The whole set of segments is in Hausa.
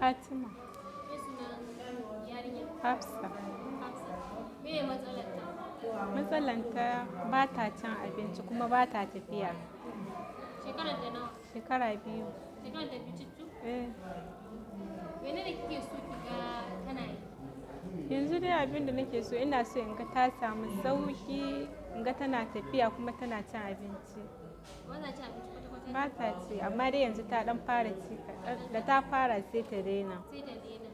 Fatima, Me sunan yarinyar? Hafsa. Hafsa. Me matsalar ta? Matsalanta ba ta cin abinci kuma ba ta tafiya. Shekarar da nawa? Shekara biyu. Shekarar da biyu ciccu? Eh. Mene ne kike so ki ga tana yi? Yanzu dai abin da nake so ina so in ga ta samu sauki in ga tana tafiya kuma tana cin abinci. Ba za ci abinci kwata-kwata? Ba ta ci amma dai yanzu ta dan fara ci kaɗan. Da ta fara sai ta daina. Sai ta daina.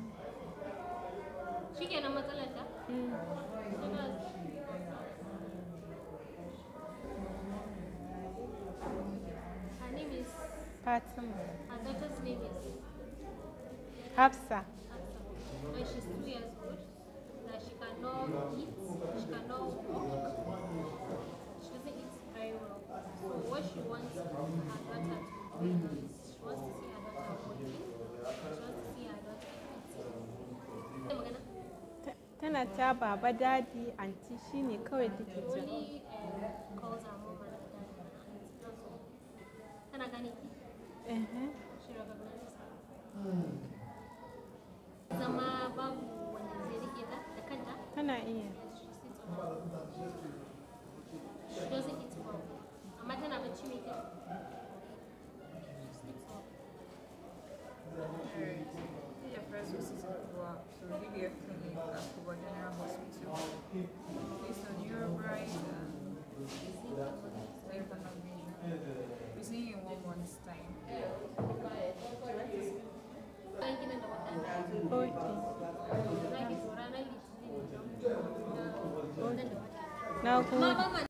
Shi kenan matsalar ta? Mm. Tana- Her name is, Fatima. her daughter's name is Hafsa. Hafsa. And she's two years old. That she cannot eat, she cannot walk. She doesn't eat very well. So what she wants her daughter to do is she wants to see her daughter walking. She wants to see her daughter eating. Sai magana? Ta- Tana ta baba dadi anti shine kawai take ji. Only uh, calls her mom and dad and aunt. That's all. Tana gane ki? Ehe. She recognizes her. Zama babu wanda zai rike ta da kanta. Tana iya. She sits on her own. She doesn't eat well. Amma tana bacci mai kyau. She sleeps well. Alright. Your first visit to Kuba, to VBF Clinic at Kuba General Hospital. Based on Eurobright and Diagonal Vision. We'll see you in one month's time. Bayan gidan da wata. Okay. Za ki zo ranar Litinin. Nan da wata. Na Amma gode. ba ma